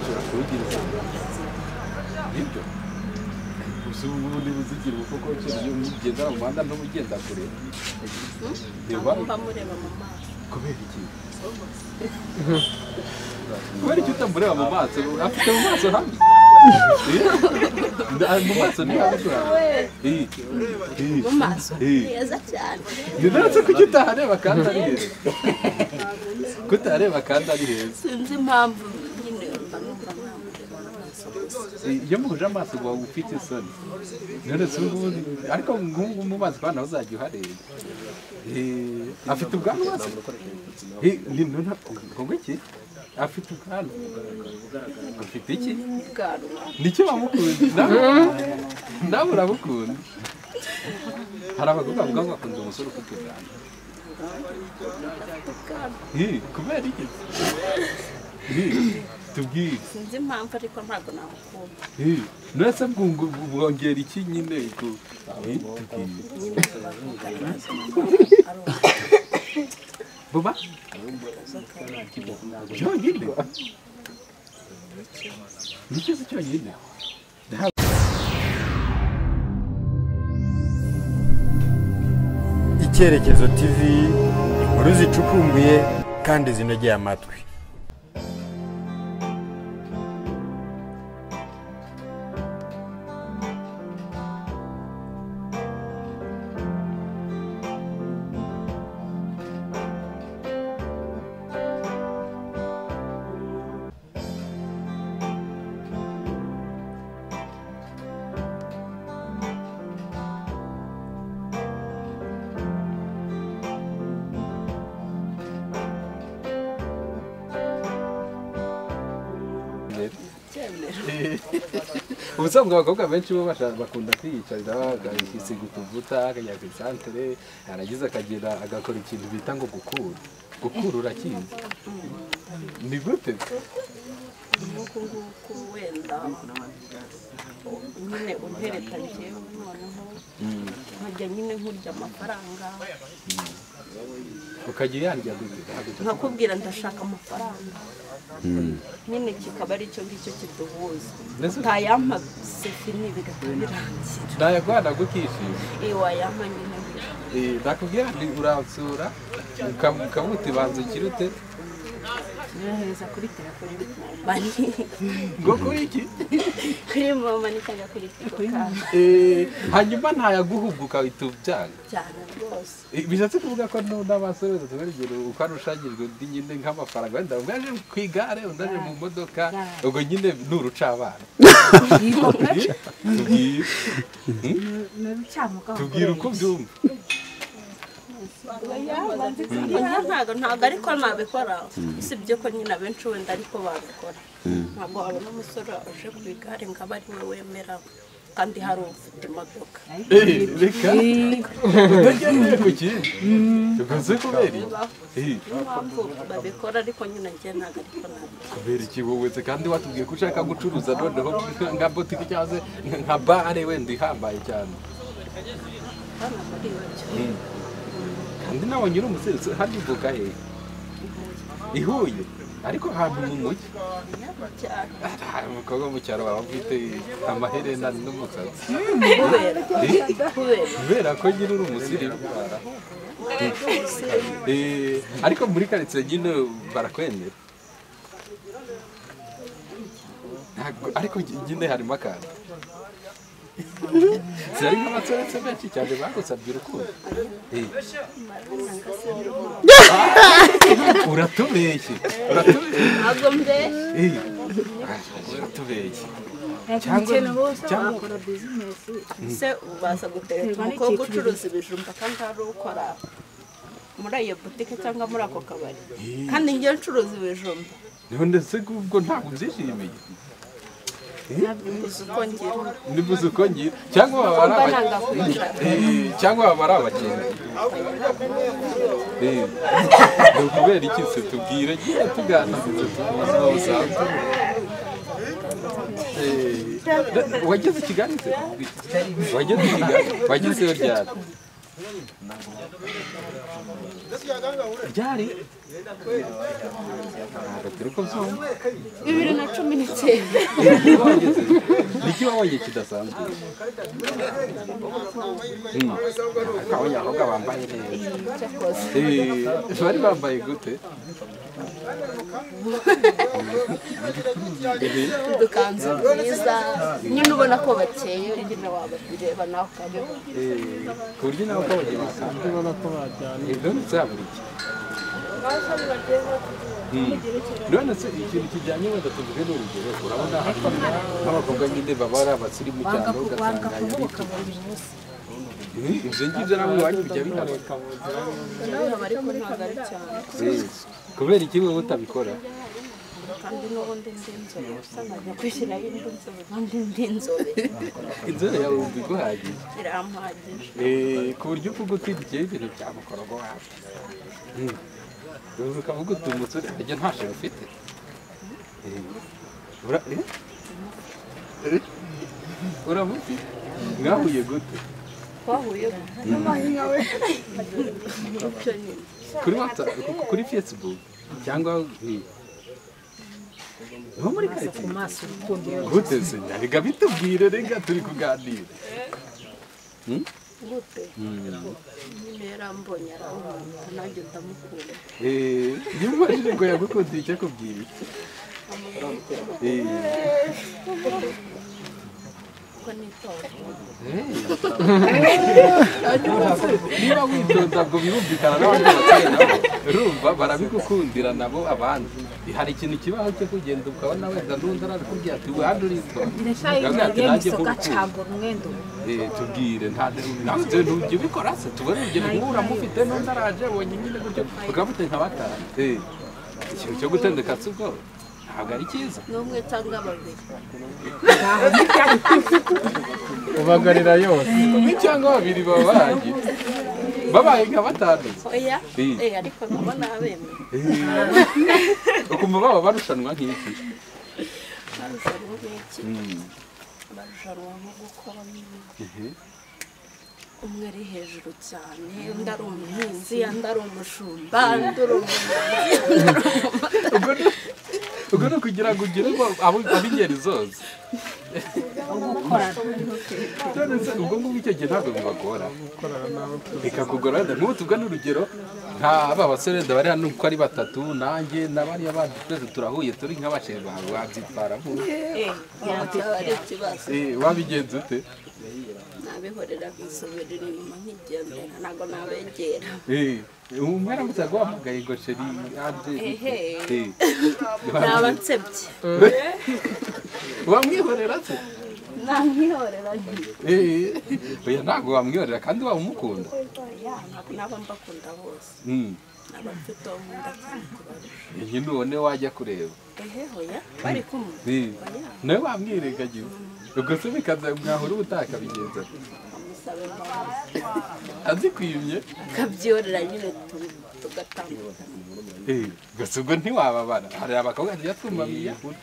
urubyiruko nibyo gusa ubu ubundi buzigira ubu koko iyo mugenda mu muhanda n'ubugenda kure reba mba mureba mu maso kubera iki kubera iki utamureba mu maso afite mu maso hamwe mu maso ni hamwe mu maso heza cyane ndetse kuki utahareba kandi ari heza kutahareba kandi ari heza sinzi impamvu nyine mba numva ntamureba mu maso gusa iyo muhuje amaso uba ufite isoni none si ubu ngubu ariko nk'ubu mu mazi abana uzajya uhareba Eh, afite ubwanwa se Eh, ni none ngombwa iki afite ubwanwa afite iki ubwanwa nicyo bamukunda nawe nawe urabukunda hari abagore bavuga ngo bakunda umusore ufite ubwanwa Eh, kubera iki Eh, tubwire sinzi impamvu ariko ntabwo namukunda nuretse bwongera iki nyine ku- Eh, tubwire nyine bavuga neza Buba? Cyonyine? Ni ikibazo cyonyine? icyerekezo tv inkuru zicukumbuye kandi zinogeye amatwi ubusanzwe abakobwa benshi bo basha- bakunda kwiyicarira agasiga utuvuta akajya ku isantere yarangiza akagera agakora ikintu bita ngo gukura gukura urakizi ni gute nk'uku nguku wenda nyine umperekanye njyewe noneho nkajya nyine nkurya amafaranga ukajya uyarya gute nkakubwira ndashaka amafaranga nyine kikaba ari icyo ngicyo kiduhuza Mbese- utayampa sefini bigahita birangira nayagwana gukishima iyo wayampa nyine birangira Eh, nakubwira nti uransura ukamu- ukamuta ibanza ikirute nyohereza kuri telefone y'umumani ngo kuri iki kuri momani cyangwa kuri tigo kandi Eh, hanyuma ntayaguhubwa ukahita ubyanga cyane rwose Eh, bishatse kuvuga ko nu- n'abasore batatu bari imbere uko arushanyijwe undi nyine nk'amafaranga wenda umwe aje ku igare undi aje mu modoka ubwo nyine ni urucabana Tubwire. tubwire uko byumva Oya, ntabwo ntabwo ariko nabikora usibye ko nyine abenshi wenda ariko babikora ntabwo wabona umusore uje ku igare ngo abe ari we wemera kandi hari ufite imodoka Eh, reka utagendeye ku kindi ukunze kubera iki Eh, niyo mpamvu babikora ariko nyine njye ntabwo ariko nabikora kubera iki wowe se kandi watubwiye ko ushaka gucuruza noneho nka- nka botike cyangwa se nka bare wenda ihambaye cyane hano muri ibyo kandi nawe nyiri umusensi hano ivuka hehe i huye ariko ahantu mu mujyi cyane hari umukobwa wo mu cyaro waba ufite amaherena n'umusatsi kubera kubera kubera ko nyiri uri umusirimu Eh, ariko muri karitsiye nyine barakwemera Ntabwo- ariko nyine harimo akantu zari nk'abatsoretse benshi cyane bagusabye urukundo Eh. uratubeshye uratubeshye ntabwo mbere Eh, uratubeshye cyangwa cyangwa se ubaza gutereta umukobwa ucuruza ibijumba kandi hari ukora muri iyo butike cyangwa muri ako kabari kandi njye ncuruza ibijumba none se ubwo ntabwo ubyishimiye uzi uko ngira nibuze uko ngira cyangwa baba ari mba abakene nanga kwicara Eh, cyangwa baba ari abakene Eh, ni ukubera iki se tubwire nyine tuganirize tubizi n'ubusanzwe Eh, wageze i kigali se wageze i kigali wagezeyo ryari ryari ntabwo turi kubyumva bibiri na cumi n'icyenda niki wabonye kidasanzwe Mm. akabonye abakobwa bambaye neza Eh, bari bambaye gute udukanzu twiza nyine ubona ko bakeye nyine wabireba nawe ukareba Eh, ku buryo nawe ukabonye bakanda ubona ko bajyana ibyo ndetse haburiye none se ikintu kijyanye wenda tuvuge n'urugero urabona hano nk'abakobwa nyine baba ari abasirimu cyane ugasanga yari ibyo ngibyo nabwo iwanyu bijya bihaba biraba ariko ntabwo ari cyane Eh, kubera iki wowe utabikora kandi n'ubundi ndi inzobe gusa nkajya kwishyiraho indi nzobe kandi ndi inzobe inzara yawe wumva iguhagije irampagije Eh, ku buryo uvuga uti bye ibintu bya mukorogo wawe Mm. uzi ukavuga uti umusore ajya ntasho ufite Eh, ura- eh? Eh? uramuti mwahuye gute twahuye n'umucyo nyine kuri WhatsApp- ku- kuri facebook cyangwa eh, nko muri karitsiye maso urukundo gute se reka bitubwire reka turi kuganira Mm? gute nyine yarambonye arawuhunda nanjye ndamukunda Eh, iyo umubajije ngo yagukundiye icyo akubwira iki Eh, kuko nitowe niba witonda ngo birumvikana n'abandi batuye nabo urumva barabigukundira nabo abandi hari ikintu kibaho cyo kugenda ukabona wenda n'undi arabikubwira ati wihande uritonda ndashaka Urabona ati iyo nanjye misoka nk'urukundo cagura umwenda umwe Eh, tubwire ntabyo ntujya ubikora se tubone urugero nk'ubu uramufite n'undi araje abonye nyine gutyo ukamute nka batanu Eh, ikintu cyo gutendeka si ubwo ntabwo ari cyiza n'umwe cyangwa babiri ubagarira yose umwe cyangwa babiri baba barangiye babaye nka batanu oya Eh. eh ariko nkabona abemeye ukumva baba barushanwa nk'iki barushanwa nk'iki barushanwa nko gukora nyine umwe ari hejuru cyane undi ari umuhinzi undi ari umushumba undi ari umunyonzi undi ari umumotari ubwo ni- ubwo ni ukugira ngo ugire abo- abo- ab'ingeri zose none se ubwo ngubwo icyo gihe ntabwo bibagora bikakugora wenda nk'ubu tubwa n'urugero nka ba basore wenda bari hano uko ari batatu nanjye n'abariya bandi twese turahuye turi nk'abasheri bawe wabyitwara nk'ubu byaba ari ikibazo wabigenza ute nabihorera nkisubirira inyuma nkigendera ntabwo nabegera Eh, umwe aramutse aguhamagaye ngo sheri hanze Ehe. naba nsebye wamwihorera se nankihorera nyine Eh, oya ntabwo wamwihorera kandi waba umukunda naba mbakunda bose Mm. naba mfite uwo nkunda cyane kubarusha iyi none wajya kureba ehe hoya bari kumwe Eh, nawe wamwirengagiwe ubwo se bikaza mwahura ubutaka bigenza ate? amusaba imbabazi azikwimye akabyorera nyine tu- tugatandukana Eh, gusa ubwo ntiwababara hari abakobwa tujya twumva biyahura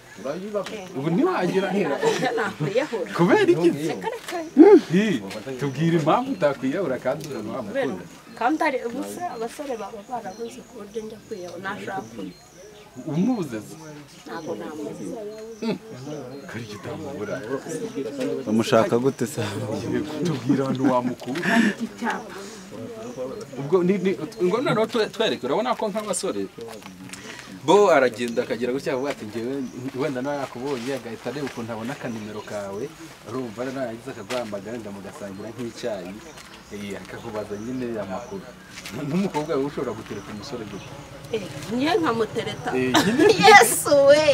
ubu ntiwagira oya nakwiyahura kubera iki se? Eh, tubwire impamvu utakwiyahura kandi uramwamukunda kubera kandi hari ubusa abasore baba barabuze ku buryo njya kwiyahura nashaka undi umubuze se ntabwo namuzi kari icyo utamubura bamushaka gute se tubwira ahantu wamukura ubwo ni ni ngo noneho twe- twereke urabona ko nk'abasore bo aragenda akagera gutya avuga ati ngewe wenda nawe yakubonye agahita areba ukuntu abona akanimero kawe urumva nawe yagize akaguhamagara ngo mugasangira nk'icyayi eh, akakubaza nyine amakuru nk'umukobwa we ushobora gutereka umusore gutya Eh, niyo nkamutereta Eh, nyine yesu we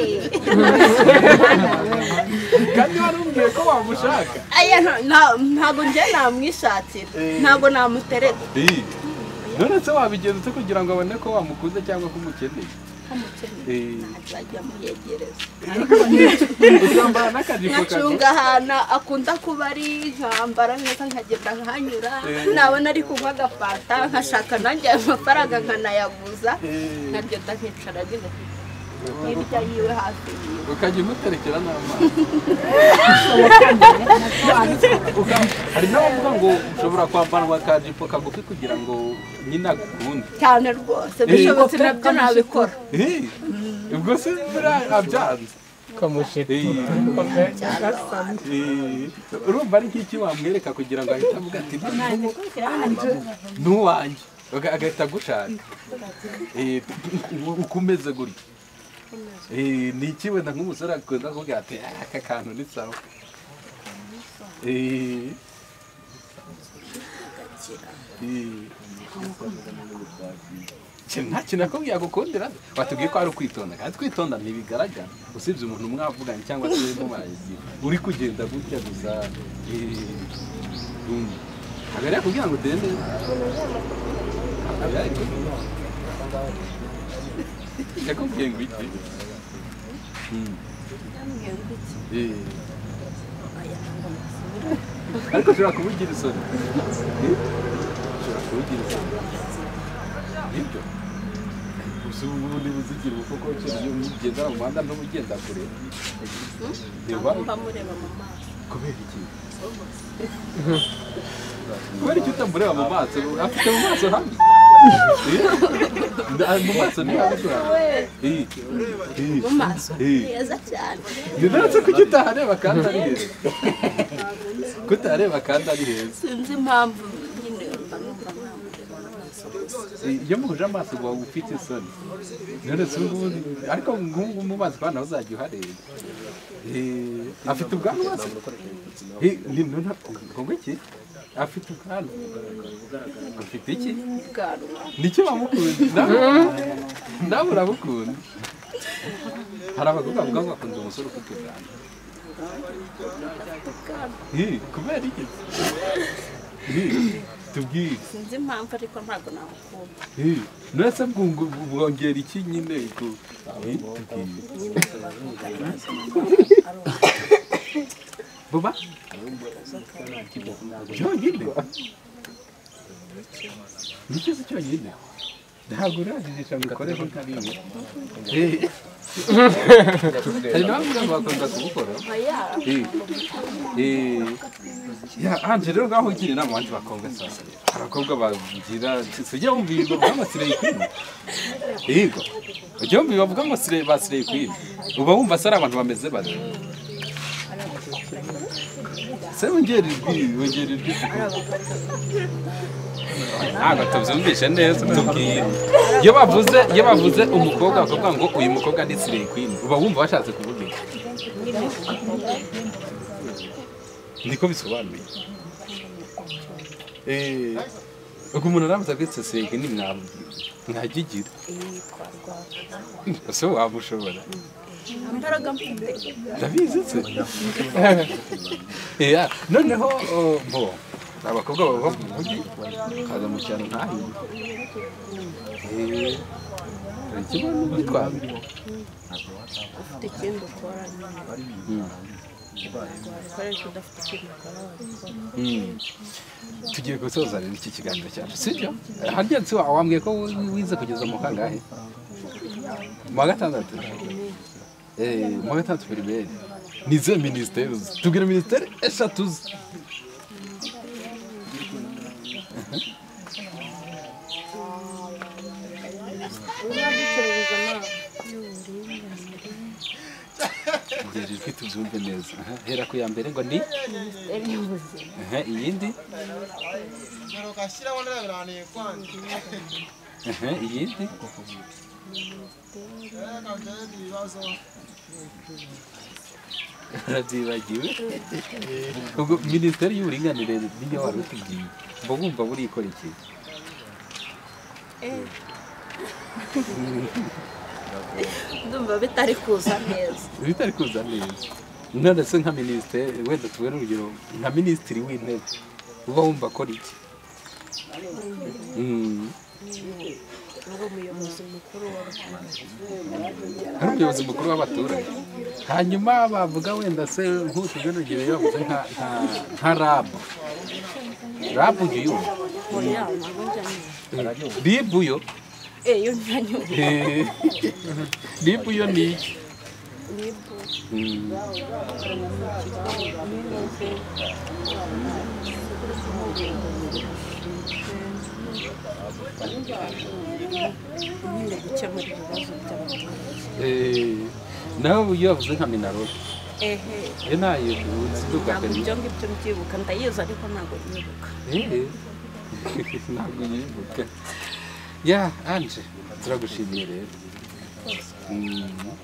kandi warubwiye ko wamushaka aya nta- nta- ntabwo njye namwishakira ntabwo namutereta Eh, none se wabigenza ute kugira ngo abone ko wamukunze cyangwa ko umukeneye Eh, azajya amuyegereza uzambara n'akajipo kawe nkacunga ahantu akunda kuba ari nkambara neza nkagenda nkanyura nabona ari kunywa agafanta nkashaka nanjye ayo mafaranga nkanayaguza nkagenda nkicara nyine hirya yiwe hafi yiwe ukajya umuterekera n'amazi Uka- hari n'abavuga ngo ushobora kwambarwa akajipo kagufi kugira ngo nyine agukunde cyane rwose bishobotse nabyo nabikora Eh, ubwo se buriya abyanze kamushitura Eh, urumva ari nk'iki wamwereka kugira ngo ahite avuga ati "Ntu- ntuwanjye Aga- agahita agushaka Eh, uko umeze gutya Eh, ni iki wenda nk'umusore akunda kuvuga ati "Ah, aka kantu ni sawa Eh, eh, Cye, nta kintu nakubwiye agukundira watubwiye ko ari ukwitonda kandi kwitonda ntibigaragara usibye umuntu mwavuganye cyangwa se urimo murayigira uri kugenda gutya gusa ntabwo yari yakubwira ngo dende ntabwo yakubwira yakubwiye ngo iki Hmm. Eh. ariko ushobora kubugira isoni Eh, ushobora kubugira isoni nibyo gusa ubu ubundi buzigira ubu koko kera iyo ugenda mu muhanda n'ubugenda kure reba mba mureba mu maso kubera iki kubera iki utamureba mu maso afite mu maso hamwe mu maso ni habi mu maso Eh. heza cyane ndetse kuki utahareba kandi ari heza kutahareba kandi ari heza sinzi impamvu nyine mba numva namureba mu maso gusa iyo muhuje amaso uba ufite isoni nonese ubu ngubu ariko nk'ubu mumazi kandi nawe uzajya uhareba Eh, afite ubwanwa se Eh, ni- ni- nta- ngo iki afite ubwanwa afite iki ubwanwa nicyo bamukunda nawe nawe urabukunda hari abakobwa bavuga ngo bakunda umusore ufite ubwanwa Eh, kubera iki Eh, tubwire sinzi impamvu ariko ntabwo namukunda nurese bwungu bwongera iki nyine ku- Eh, tubwire. nyine tubavuga neza buba cyonyine nicyo si cyonyine ntabwo urajinisha ngo ukoreho nkariya Eh. hari n'abavuga ngo bakunda kubukora Eh. Eh. ya anje rero ngaho ugira inama abandi bakobwa sasa hari abakobwa bagira ujya wumva ibintu bavuga ngo sireye kwini yego ujya wumva ibintu bavuga ngo sireye ba sireye kwini uba wumva se ari abantu bameze bate se wongera ijwi wongera ijwi ntabwo tubyumvishe neza tubwire iyo bavuze iyo bavuze umukobwa bakavuga ngo uyu mukobwa ni sireye kwini uba wumva bashatse kuvuga iki niko bisobanuye Eh, ubwo umuntu aramuza agetse sireye kwini mwagigira ese wamushobora imbaraga mfite ndabizi se Yeah, noneho uh, bo ni abakobwa baba mu mujyi bakaza mu cyaro ntahiye Eh, hari ikibazo n'ubwitwazo ufite ikindi ukora nyine ntabwo wabikoresha udafite ikindi ukora wabikora Mm. tugiye gusoza rero iki kiganiro cyacu sibyo harya se wambwiye ko wize kugeza mu kangahe mu wa gatandatu Eh, mu wa gatandatu pirimeri ni izihe minisiteri uzi tubwira minisiteri eshatu uzi uzaducuruza amazi Ngeri ijwi tubyumve neza Aha, hera ku ya mbere ngo ni Aha, iyindi Aha, iyindi arabyibagiwe ubwo minisiteri y'uburinganire niyo wari utubwiye mba wumva buri ikora iki ndumva bitari kuza neza bitari kuza neza none se nka minisiteri wenda tubone urugero nka minisitiri w'intebe uba wumva akora iki Mm. ngo umuyobozi mukuru wa rubanda ari umuyobozi mukuru w'abaturage hanyuma bavuga wenda se nk'utubwe n'urugero iyo bavuze nka- nka- nka rabu rabu uyu yo oya ntabwo njya nyine ribu yo eh yo njya nyine Eh, ribu yo ni iki nibu Mm. nyine gukemura ibibazo by'abaturage Eh, nawe iyo yavuze nka minarode ehe iyo ntayo uziduka ntabwo kabiri ibyo ngibyo mbyibuka ndayizi ariko ntabwo nyibuka Eh, ntabwo nyibuka ya anje turagushimiye rero Mm,